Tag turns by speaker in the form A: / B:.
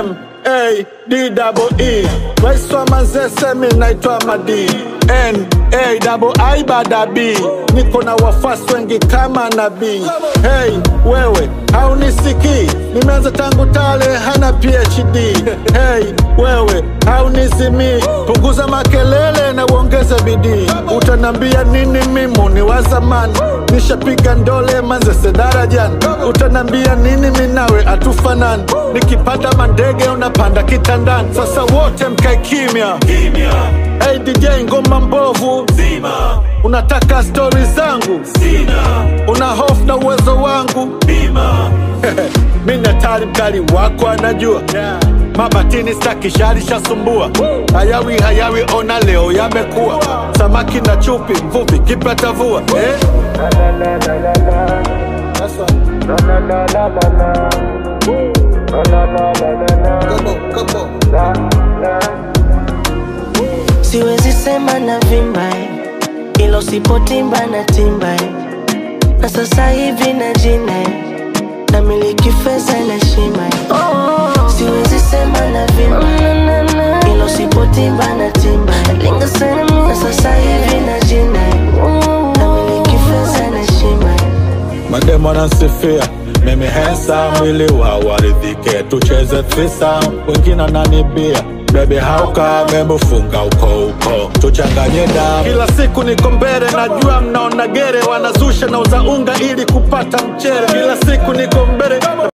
A: M A D double E Rais wa Manzese mi naitwa Madi N A double I bada B niko na wafasi wengi kama nabii Hey wewe haunisikii nimeanza tangu tale hana PhD Hey wewe haunizimii punguza makelele na uongeze bidii utanambia nini mimu ni wa zamani nishapiga ndole Manzese darajani utanambia nini minawe atufanani nikipanda mandege unapanda kitandani sasa wote mkae kimya hey DJ ngoma mbovu
B: Zima,
A: unataka stori zangu
B: sina,
A: una hofu na uwezo wangu
B: bima,
A: mi natari mkali wako anajua mabatini staki shari shasumbua hayawi hayawi ona leo yamekuwa samaki na chupi mvuvi kipata vua eh? That's right. Come on, come on.
C: siwezi sema na vimba ilo sipotimba na timba na sasa hivi na jina na miliki fedha na shima siwezi sema na vimba ilo sipotimba na timba na sasa hivi na jina na miliki fedha na shima
A: Mademo anansifia mimi hensa mwili wa waridhike, tucheze thisa, wengine ananibia Baby hauka memufunga uko uko, tuchanganye damu. Kila siku niko mbele, najua mnaona gere, wanazusha na uza unga ili kupata mchere. Kila siku niko mbele